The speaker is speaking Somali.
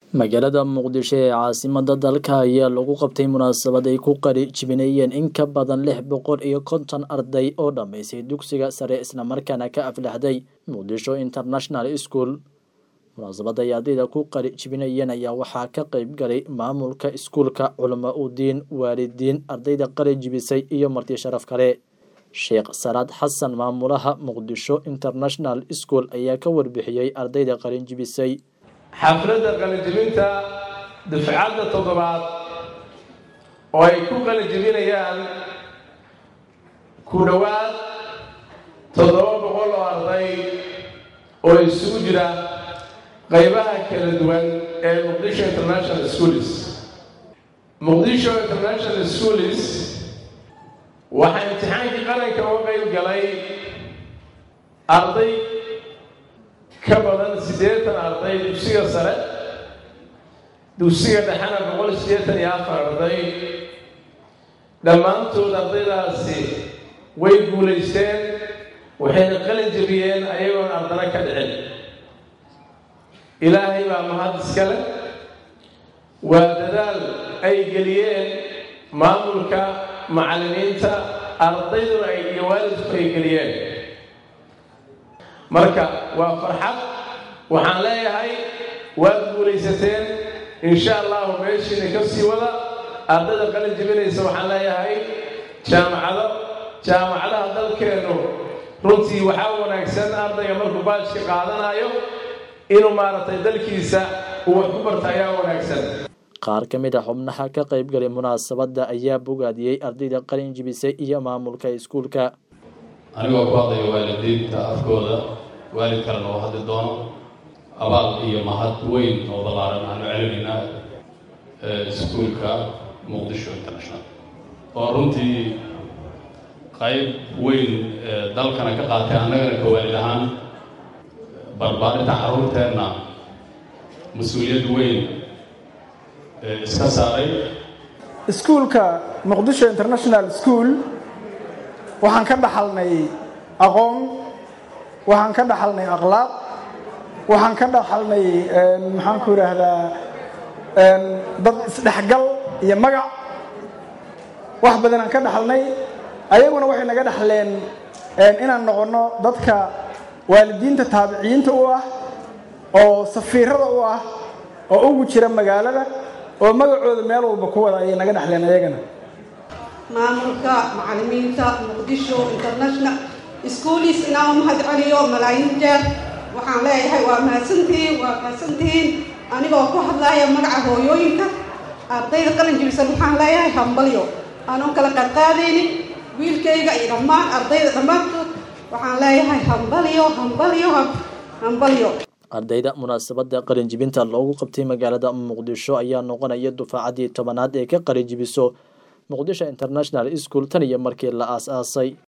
magaalada muqdisho ee caasimada dalka ayaa lagu qabtay munaasabad ay ku qari jibinayeen in ka badan lix boqol iyo konton arday oo dhammaysay dugsiga sare islamarkaana ka aflaxday muqdisho international school munaasabada ay ardayda ku qari jibinayeen ayaa waxaa ka qeyb galay maamulka iskuulka culamo udiin waalidiin ardayda qari jibisay iyo marti sharaf kale sheekh salaad xasan maamulaha muqdisho international school ayaa ka warbixiyey ardayda qalin jibisay xafladda qalinjibinta dufcadda toddobaad oo ay ku qalinjibinayaan ku dhowaad toddoba boqol oo arday oo isugu jira qaybaha kala duwan ee muqdisho international schools muqdisho international schools waxaa imtixaankii qaranka uga qayb galay arday ka badan siddeetan arday dugsiga sare dugsiga dhexena boqol siddeetan iyo afar arday dhammaantood ardaydaasi way guulaysteen waxayna qalin jebiyeen ayagoon ardana ka dhicin ilaahay baa mahad iska leh waa dadaal ay geliyeen maamulka macallimiinta ardayduna ay iyo waalidku ay geliyeen marka waa farxad waxaan leeyahay waad guulaysateen insha allahu meeshiina ka sii wada ardayda qalin jebinaysa waxaan leeyahay jaamacado jaamacadaha dalkeennu runtii waxaa wanaagsan ardayga markuu baajka qaadanayo inuu maaragtay dalkiisa uu wax ku barta ayaa wanaagsan qaar ka mid a xubnaha ka qayb galay munaasabadda ayaa bogaadiyey ardayda qalin jibisay iyo maamulka iskuulka anigoo ku hadlaya waalidiinta afkooda waalid kalena oo hadli doono abaal iyo mahad weyn oo ballaaran aanu celinaynaa iskuulka muqdisho international oo runtii qayb weyn dalkana ka qaatay annagana ka waalid ahaan barbaarinta carruurteenna mas-uuliyad weyn iska saaray iskuulka muqdisho international school waxaan ka dhaxalnay aqoon waxaan ka dhaxalnay akhlaaq waxaan ka dhaxalnay maxaan ku idhaahdaa dad isdhexgal iyo magac wax badan aan ka dhaxalnay ayaguna waxay naga dhaxleen inaan noqonno dadka waalidiinta taabiciyiinta u ah oo safiirada u ah oo ugu jira magaalada oo magacooda meel walba ku wada ayay naga dhexleen ayagana maamulka macallimiinta muqdisho international schoolis inaan u mahad celiyo malaayiin jeer waxaan leeyahay waa mahadsantihiin waa mahadsantihiin anigoo ku hadlaya magaca hooyooyinka ardayda qalin jibisan waxaan leeyahay hambalyo aanon kala qadqaadaynin wiilkayga iyo dhammaan ardayda dhammaantood waxaan leeyahay hambalyo hambalyo hambalyo ardayda munaasabadda qalinjibinta loogu qabtay magaalada muqdisho ayaa noqonaya dufaacaddii tobanaad ee ka qalinjibiso muqdisho international school tan iyo markii la aas-aasay